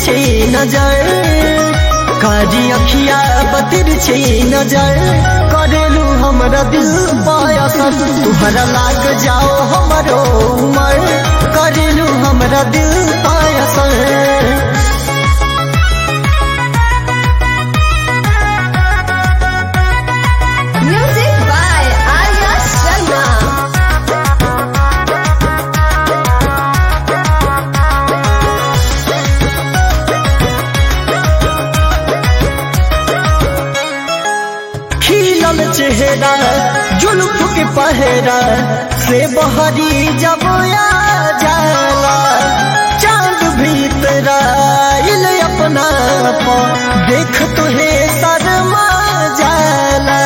छे नजर कारी अखिया बतिर छे नजर करेलू हमरा दिल पायसन तुहरा लाग जाओ हमरो उमर करेलू हमरा दिल पायसन Music by Arya Sharma. खिलल चेहरा जुल्फ के पहरा से बहरी जब आ जाला चांद भीतर आइल अपना पा देख तुहे शर्मा जाला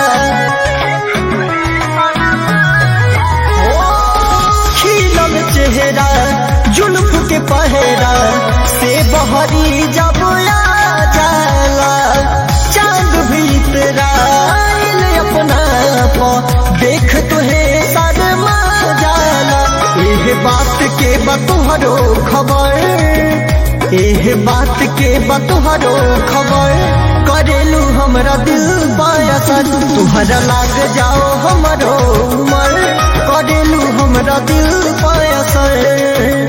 खिलल चेहरा जुल्फ के पहरा से बहरी जब आ जाला चांद भीतर आइल अपना पा देख तुहे शर्मा जाला एह बात के बतुहरो खबर एह बात के बतुहरो खबर करेलू हमरा दिल बायसन तुहरा लाग जाओ हमरो उमर करेलू हमरा दिल बायसन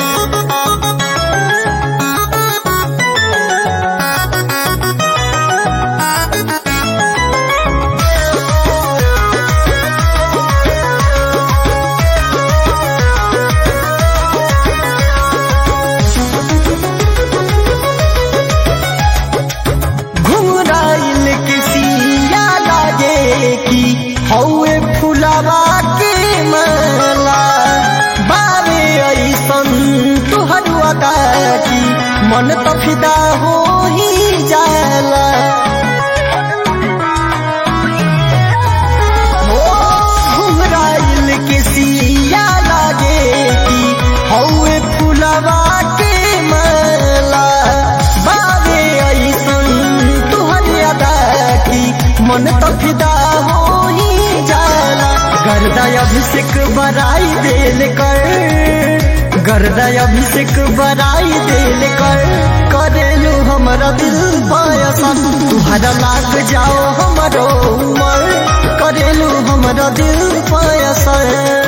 घुमराइल किसिया लागे की हौए फुलावा के माला बारे ऐसन तुहर अदा की मन त फिदा हो ही जाला हो घुमराइल किसिया लागे की हौए फुलावा के माला बाबे ऐसन तुहर अदा की मन त फिदा हो ही जाला गर्दा अभिषेक बराई देल कर गर्दा अभिषेक बराई देल कर करेलू हमरा दिल पायसन तुहरा लाग जाओ हमरो उमर करेलू हमरा दिल पायसन